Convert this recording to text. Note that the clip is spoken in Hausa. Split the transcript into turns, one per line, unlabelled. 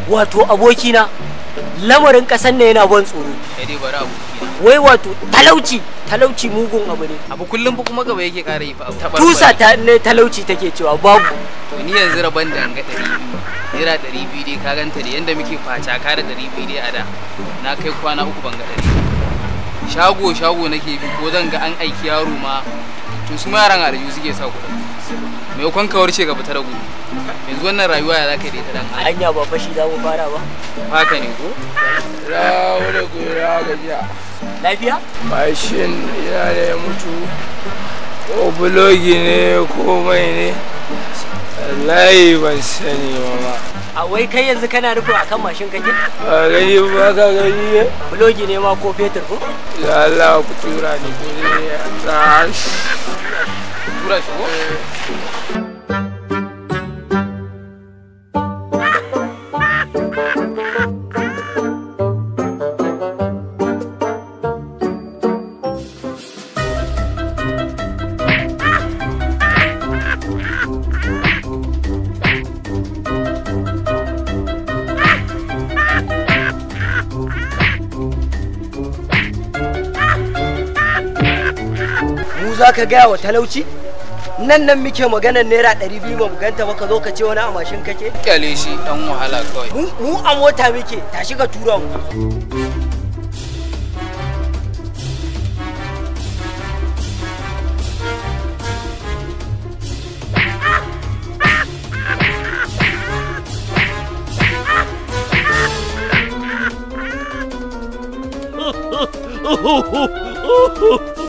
wato abokina lamarin ƙasar ne yana ban tsoro
kai dai bari abokina
wai wato talauci talauci mugun abu ne
abu kullum fa kuma gaba yake ƙara yi fa abu Taɓarɓare.
tusa ta ne talauci take cewa babu
to ni yanzu rabon da ga ɗari biyu naira ɗari biyu dai ka ganta da yanda muke facaka da ɗari biyu dai a da na kai kwana uku ban ga ɗari biyu. shago shago nake bi ko zan ga an aiki yaro ma to su ma yaran aljihu suke sa kuɗin maimakon ka warce gaba ta ragu yanzu wannan rayuwa ya za ka yi da ita dan Allah
anya ba fashi za mu fara ba
haka ne ko
Rawo da gora gajiya.
lafiya
Mashin yana da ya mutu. Ko bulogi ne ko mai ne. Wallahi ban sani ba ma.
a wai kai yanzu kana nufin akan mashin kake
Ba gani ba ka gani ne?
bulogi ne ma ko fetur ko
Da Allah ku tura ni kuɗi ya tashi.
tura shi ko
mu za ka gaya wa talauci nan nan muke maganar naira ɗari biyu ba mu ganta ba ka zo ka ce wani a mashin kake
kyale shi dan wahala kawai
mu mu a mota muke tashi ka tura mu